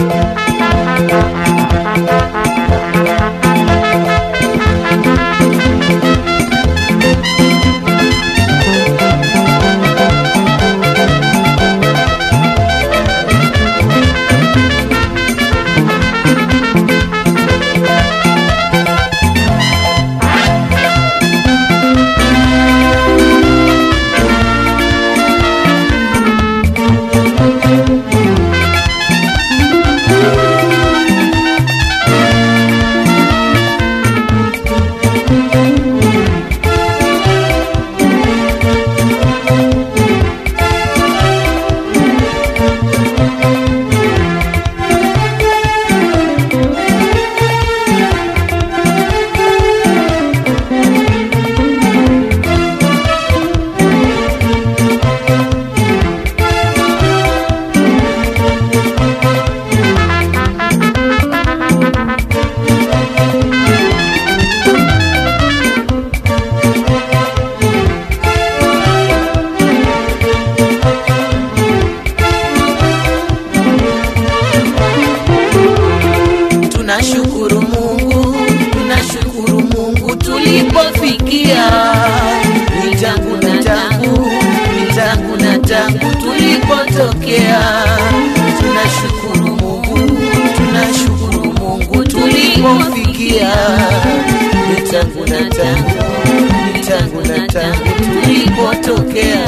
Tunashukuru Mungu, tunashukuru Mungu tulipofikia. Ni tangu na tangu, ni tangu na tangu tulipotokea. Tunashukuru Mungu, tunashukuru Mungu tulipofikia. Ni tangu na tangu, ni tangu na tangu tulipotokea.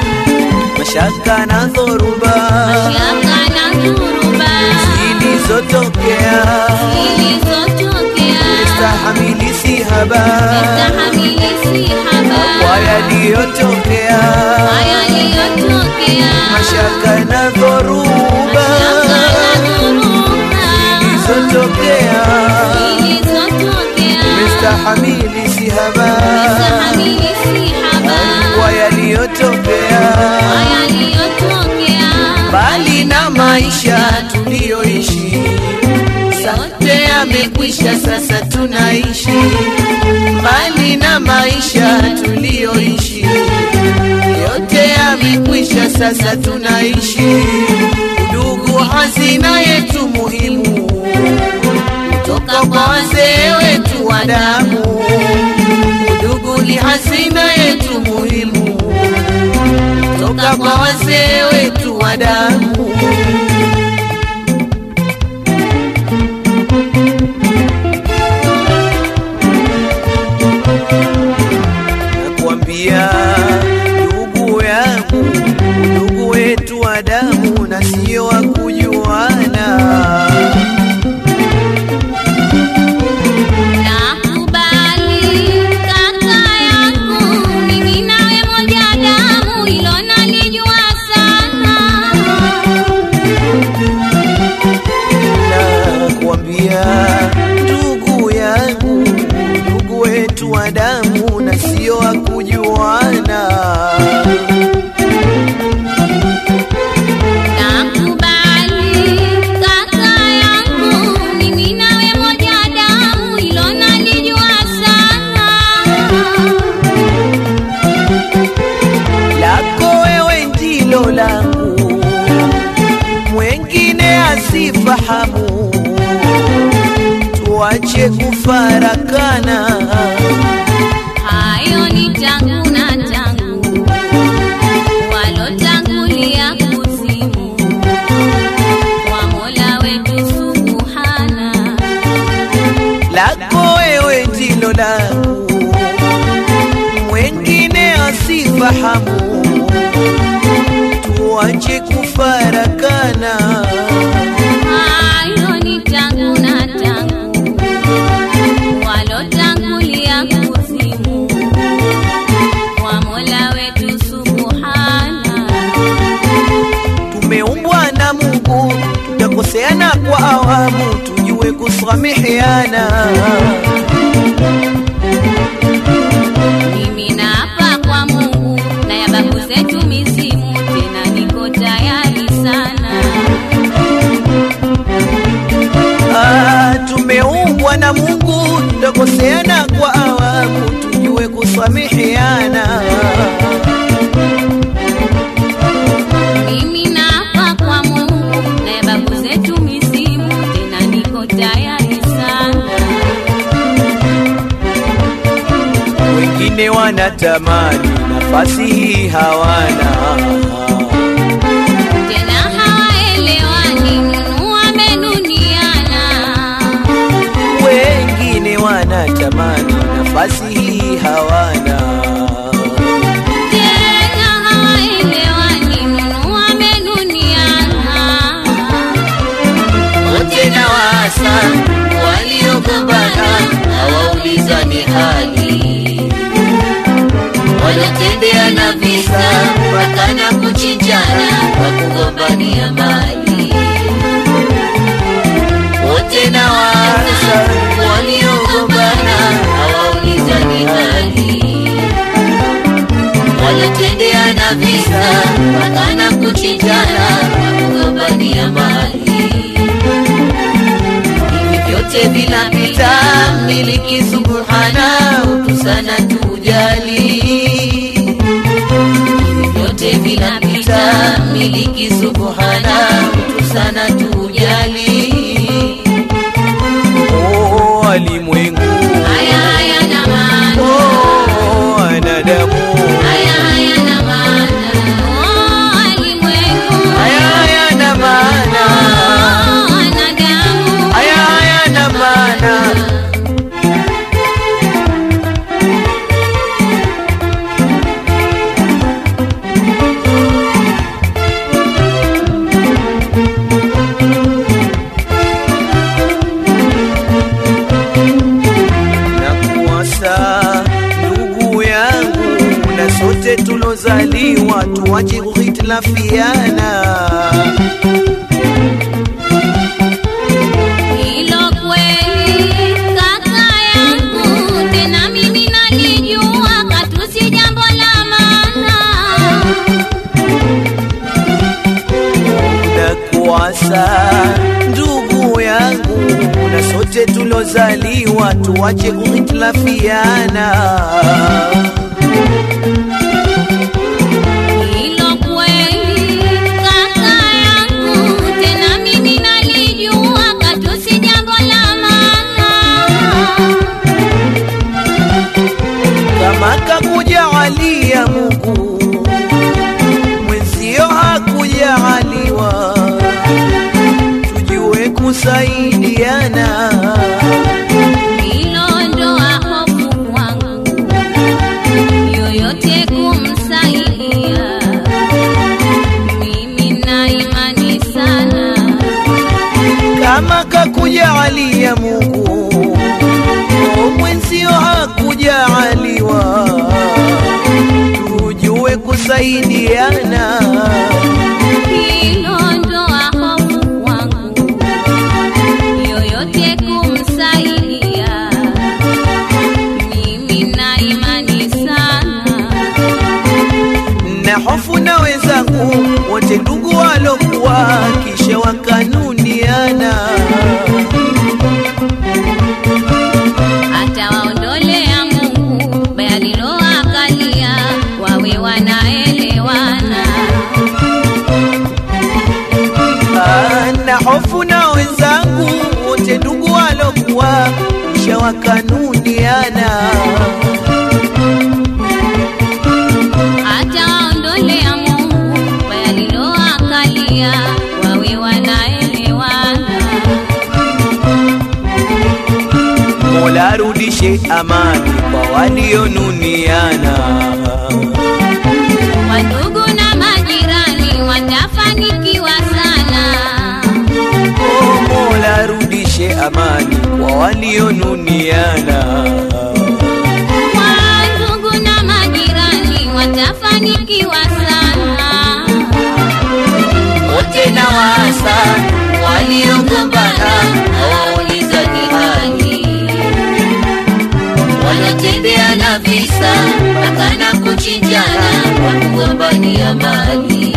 Mashaka na dhoruba Mashaka na dhuruba zilizotokea zilizotokea stahamili si haba stahamili si haba kwa yaliyotokea kwa yaliyotokea mashaka na dhoruba Mashaka na dhuruba zilizotokea zilizotokea stahamili si haba stahamili si haba kwa yaliyotokea kwa yaliyotokea bali na maisha tuliyoishi sote yamekwisha, sasa tunaishi mbali na maisha tuliyoishi, yote yamekwisha, sasa tunaishi. Udugu hazina yetu muhimu, kutoka kwa wazee wetu wa damu. Udugu ni hazina yetu muhimu, kutoka kwa wazee wetu wa damu. nakuambia ndugu yangu, ndugu wetu wa damu na sio wa kujuana. Nakubali kaka yangu, mimi nawe moja damu, hilo nalijua sana. Nakuambia ndugu yangu, ndugu wetu wa damu na sio wa kujuana. Nakubali kaka yangu, mimi nawe moja damu, hilo nalijua sana. lako wewe ndilo langu, mwengine asifahamu. Tuache kufarakana, Hayo ni tangu na tangu, walotangulia kuzimu kwa Mola wetu Subhana. lako wewe ndilo langu, mwengine asifahamu. Tuache kufarakana, Hayo ni tangu na tangu, walotangulia kuzimu kwa Mola wetu Subhana. tumeumbwa na Mungu, tutakoseana kwa awamu, tujue kusameheana. Mimi naapa kwa Mungu na ya babu zetu mizimu, tena niko tayari sana. Ah, tumeumbwa na Mungu, tutakoseana kwa awamu, tujue kusameheana. Mimi naapa kwa Mungu na ya babu zetu mizimu, wanatamani nafasi hii hawana tena hawaelewani, Nunu amenuniana. wengine wanatamani nafasi hii hawana Tena hawaelewani, Nunu amenuniana. wote na wasa waliogombana hawaulizani hali Wanatembeana visa mpaka na kuchinjana kwa kugombania mali. wote na wasa waliogombana hawaulizani hali Wanatendeana visa mpaka na kuchinjana kwa kugombania mali. hivi vyote vinapita miliki subhana utu sana tujali hivi vyote vinapita miliki subhana utu sana tujali oh walimwengu Haya hayana maana, oh wanadamu haya hayana maana. Oh, walimwengu, haya hayana maana oh, wanadamu. haya hayana maana na kuwasa ndugu yangu na sote tulozaliwa tuache kuhitilafiana Hilo kweli kaka yangu, tena mimi nalijua katu si jambo la maana. na kuwasa ndugu yangu na sote tulozaliwa tuache kuhitilafiana Hilo kweli kaka yangu, tena mimi nalijua katu si jambo la maana. kama kakujaalia Mungu mwenzio hakujaaliwa, tujue kusaidiana. Hilo ndoa hofu kwangu, yoyote kumsaidia. Mimi na imani sana, Kama kakujaalia Mungu mwenzio hakujaaliwa, tujue kusaidiana. hilo ndoa hofu kwangu, yoyote kumsaidia. Mimi na imani sana, na hofu na wenzangu wote ndugu walokuwa kisha wakanuniana atawaondolea Mungu baya liloakalia, wawe wanaelewana. Ah, na hofu na wenzangu wote ndugu walokuwa kisha wakanuniana atawaondolea Mungu baya liloakalia, wawe wanaelewana. Mola arudishe amani kwa walionuniana Wandugu na majirani watafanikiwa sana. oh, Mola arudishe amani kwa walionuniana Wandugu na majirani watafanikiwa sana. wote na wasa waliogombana hawaulizani hali Wanatembeana visa mpaka na kuchinjana kwa kugombania mali.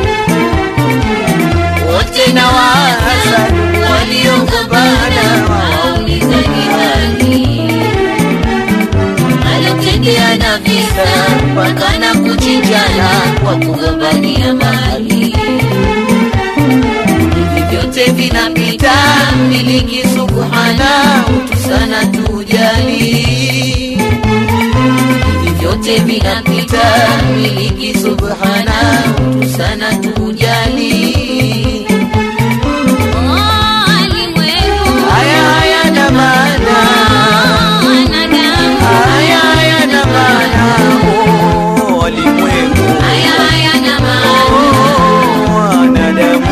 wote na wasa waliogombana hawaulizani hali. Wanatendeana visa mpaka na kuchinjana kwa kugombania mali. hivi vyote vinapita miliki subhana utu sana tujali hivi vyote vyote vinapita, miliki subhana, utu sana tujali. Haya hayana maana, haya hayana maana, Oh, walimwengu oh, wanadamu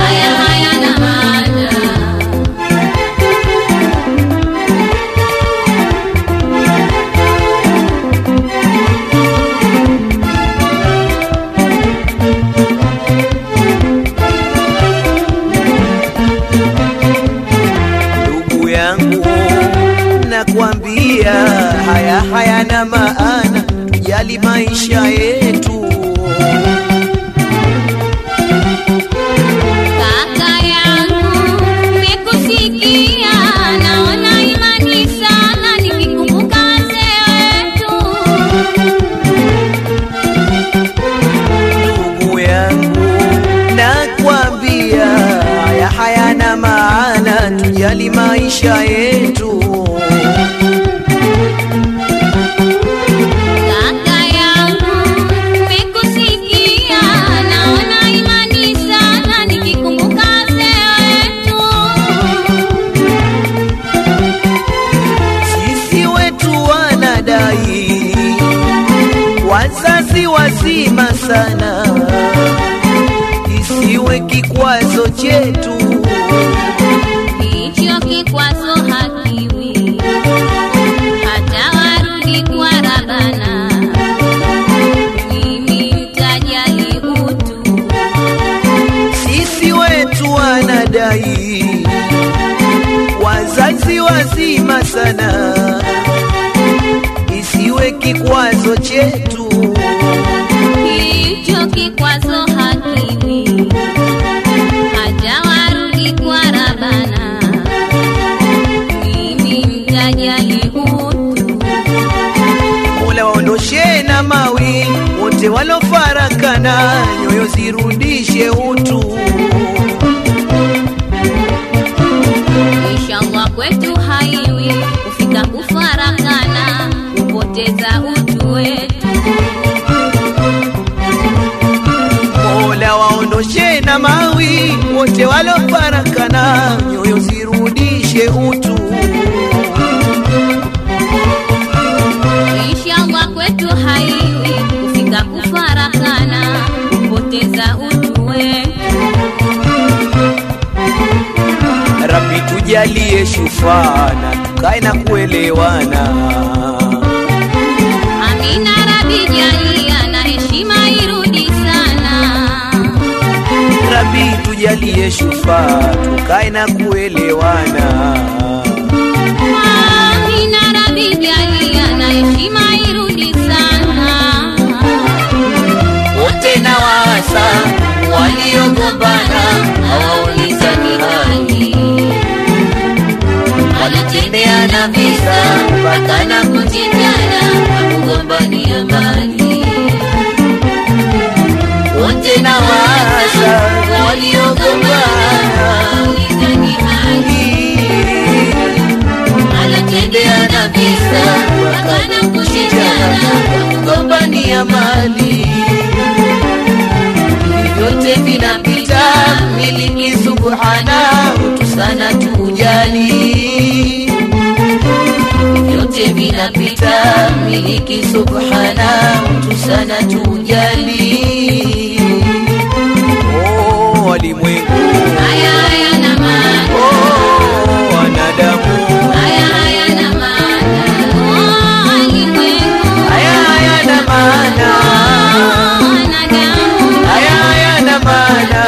ndugu yangu, nakwambia haya hayana maana, tujali maisha yetu. Kaka yangu, nimekusikia, naona imani sana nikikumbuka wazee wetu. Ndugu yangu, nakwambia haya hayana maana, tujali maisha yetu. Kaka yangu, nimekusikia, naona imani sana nikikumbuka wazee wetu. Sisi wetu wanadai wazazi wazima sana, isiwe kikwazo chetu. Hicho kikwazo hakiwi, hata warudi kwa Rabana. Mimi mtajali utu, Sisi wetu wanadai wazazi wazima sana, isiwe kikwazo chetu. hicho kikwazo hakiwi, hata warudi kwa Rabana. Mimi mtajali utu, Mola waondoshe na mawi wote walofarakana, nyoyo zirudishe utu. inshallah kwetu haiwi kufika kufarakana, kupoteza utu wetu. Mola waondoshe na mawi wote walofarakana, nyoyo zirudishe utu. Inshallah kwetu haiwi kufika kufarakana, kupoteza utu wetu. Rabbi tujalie shufana, tukae na kuelewana. Amina Rabi jalia na heshima irudi sana. Rabbi tujalie shufa, tukae na kuelewana. Amina Rabi jalia na heshima irudi sana. wote na waasa waliogombana hawaulizani hali, wanatendeana visa mpaka na kuchinjana kwa kugombania mali. Wote na waasa waliogombana hawaulizani hali, wanatendeana visa mpaka na kuchinjana kwa kugombania mali vyote vinapita, miliki subhana, utu sana tujali. Vyote vinapita, miliki subhana, utu sana tujali. Oh, walimwengu, Haya haya na maana, oh, wanadamu, haya haya na maana. Oh, walimwengu, haya hayana maana, oh, wanadamu. haya hayana maana.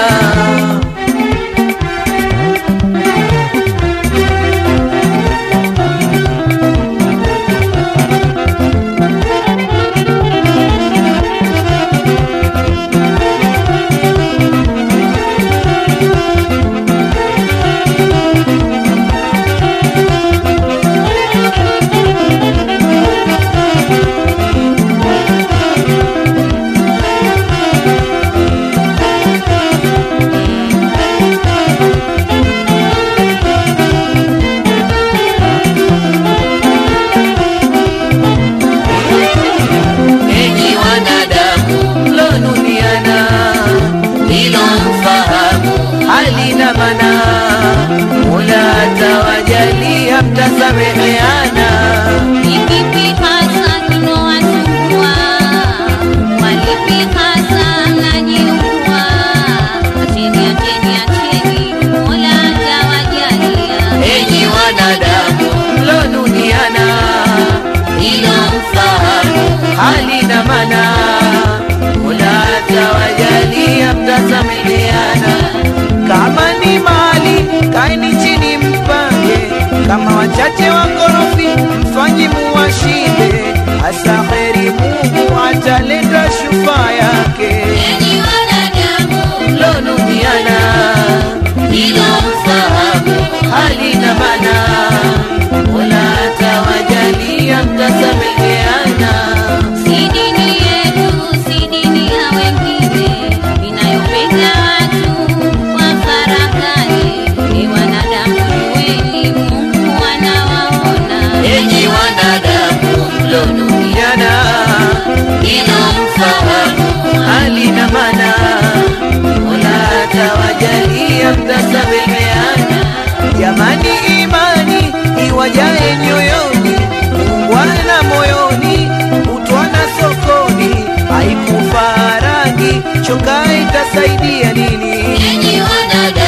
mtasameheana. Ikipi hasa kinowasumbua? Walipi hasa mnajiua? Acheni, acheni, acheni, Mola atawajalia. Enyi wanadamu mlonuniana, ilo mfahamu hali na mana, Mola atawajalia mtasameheana. Kama ni mali kaeni chini mpange, kama wachache wakorofi mfanyi muwashinde, hasa kheri Mungu ataleta shufaa yake. Enyi wanadamu, mlonuniana ilo mfahamu hali na mana, Mola atawajalia mtasameheana. si dini yetu, si dini ya wengine, inayopenda watu kwa farakani. Ni wanadamu, jueni Mungu anawaona. Enyi wanadamu mlonuniana, ilo mfahamu hali na mana, Mola atawajalia mtasameheana. Jamani, imani iwajae nyoyoni, ungwana moyoni, utwana sokoni, haikufa rangi, choka itasaidia nini? Enyi wanadamu